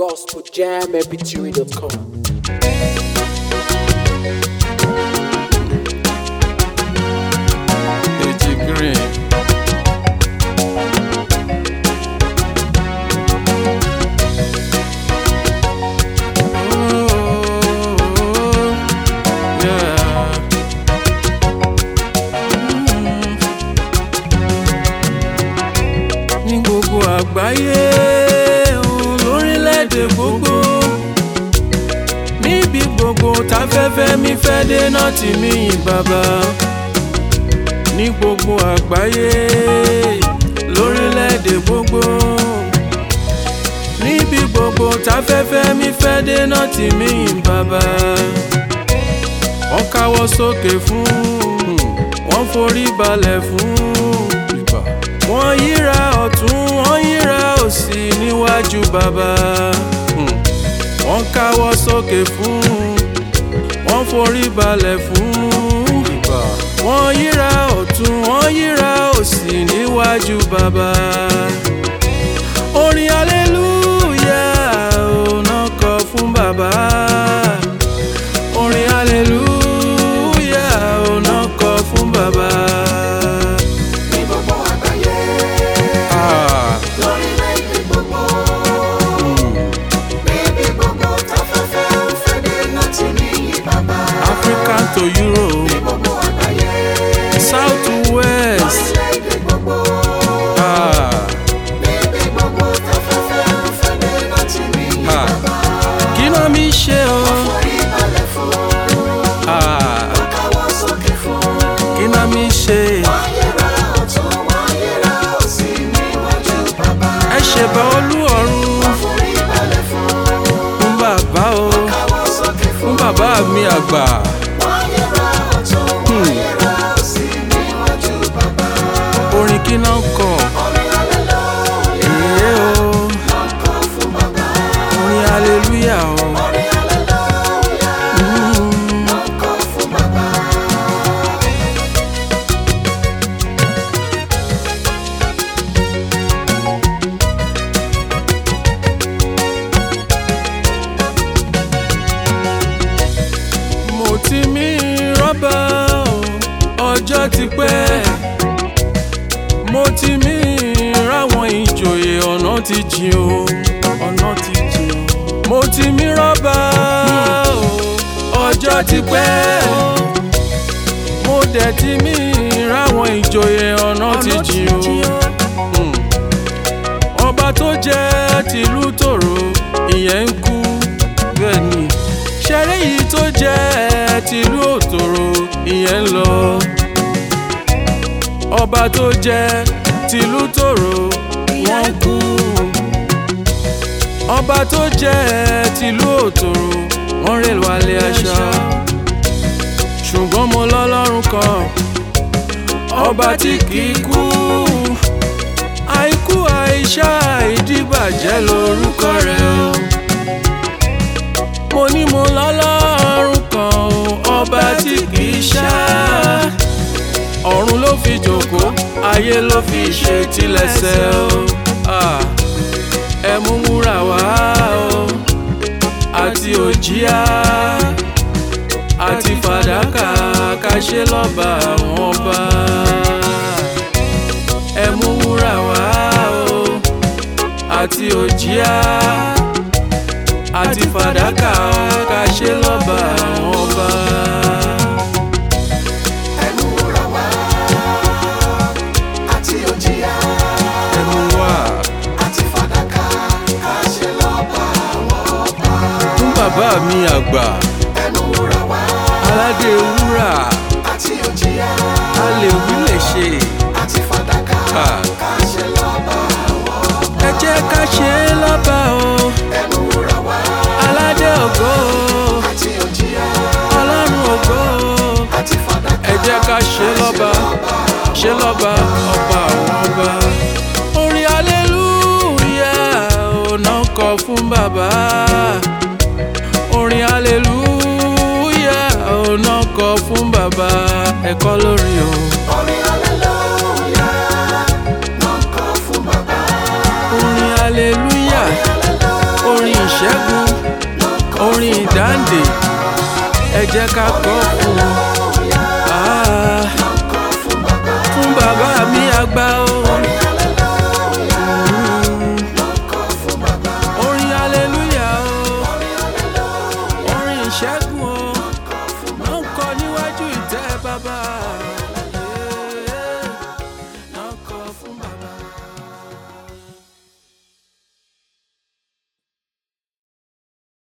gospeljammpg.com. Eji green. Oh, yeah. Mm. Ní gbogbo àgbáyé òun lórílẹ̀‐èdè gbogbo níbi gbogbo táfẹ́fẹ́ mi fẹ́ dé náà tì mí yìn bàbá ní gbogbo àgbáyé lórílẹ̀‐èdè gbogbo níbi gbogbo táfẹ́fẹ́ mi fẹ́ dé náà tì mí yìn bàbá wọ́n káwọ́ sókè fún wọ́n forí balẹ̀ fún wọ́n yíra ọ̀tún wọ́n yíra òsì níwájú bàbá wọ́n káwọ́ sókè fún wọ́n forí balẹ̀ fún wọ́n yíra ọ̀tún wọ́n yíra òsì níwájú bàbá. orin aleluya ọ̀nà kọ fún bàbá. orin aleluya ọ̀nà kọ fún bàbá. ní gbogbo àgbáyé Ah, lórílẹ̀‐èdè gbogbo níbi gbogbo táfẹ́fẹ́ ń fẹ́ dé láti níyì bàbá. Africa to Europe ní gbogbo àgbáyé south to west. lórílẹ̀‐èdè gbogbo Ah, níbi gbogbo táfẹ́fẹ́ ń fẹ́ dé láti níyì Ah. bàbá. kí ló mi ṣe o. forí balẹ̀ fún Ah, káwọ́ sókè fún. kí ló mi ṣe. wọ́n yẹra ọ̀tún wọ́n yẹra òsì níwájú bàbá. ẹ ṣèbà olú ọ̀run forí balẹ̀ fún fún bàbá o káwọ́ sókè fún fún. bàbá mi àgbà. wọ́n yẹra ọ̀tún wọ́n yẹra òsì níwájú bàbá. orin kí náà kọ orin hallelujah èyí o ló ń kọ́ fún bàbá. orin aleluya o. orin hallelujah ló ń kọ́ fún bàbá. mo ti mí rọ́bà o ọjọ́ ti pẹ́ mo ti mí ráwọn ìjòyè ọ̀nà ti jìn o ọ̀nà ti jìn o mo ti mí rọ́bà o ọjọ́ ti pẹ́ mo dẹ̀ ti mí ráwọn ìjòyè ọ̀nà ti jìn o. Mm. ọba tó jẹ́ tìlú tòrò ìyẹn ń kú bẹ́ẹ̀ ni ṣẹ́rẹ́ yìí tó jẹ́ tìlú òtòrò ìyẹn ń lọ ọba tó jẹ́ tìlú tòrò wọ́n kú ọba tó jẹ́ tìlú òtòrò wọ́n rè wálé aṣọ ṣùgbọ́n mo lọ́lọ́run kan ọba tí kì í kú àìkú àìṣá ìdíbàjẹ́ lórúkọ rẹ̀ o. mo ní mo lọ́lọ́run kan o ọba tí kì í ṣá. ọ̀run ló fi jòkó ayé ló fi ṣe tilẹ̀ṣẹ̀ o. Ah, ẹ mú wúrà wá o àti òjíá àti fàdákà ká ṣe lọ́ba àwọn ọba ẹ mú wúrà wá o àti òjíá àti fàdákà ká ṣe lọ́ba àwọn ọba. ẹnu wúrà wá àti òjìyà ẹ mú wá àti fàdákà ká ṣe lọ́ba àwọn ọba. fún bàbá mi àgbà ẹnu wúrà wá aládé wúrà àti òjìyà a lè wí lè ṣe àti fàdákà ká ká ṣe lọ́ba àwọn ọba. ẹ jẹ́ ká ṣe é lọ́ba o ẹnu wúrà wá aládé ògo àti òjìyà ọlọ́run ògo àti fàdákà ẹ jẹ́ ká ṣe é lọ́ba ṣe lọ́ba ọba àwọn ọba. orin aleluya ọ̀nà kọ fún bàbá. orin aleluya ọ̀nà kọ fún bàbá. ẹ̀kọ́ lórí o. orin hallelujah ló ń kọ́ fún bàbá. orin aleluya hallelujah orin ìṣẹ́gun orin ìdáǹdè ẹ jẹ́ ká kọ́ fún un.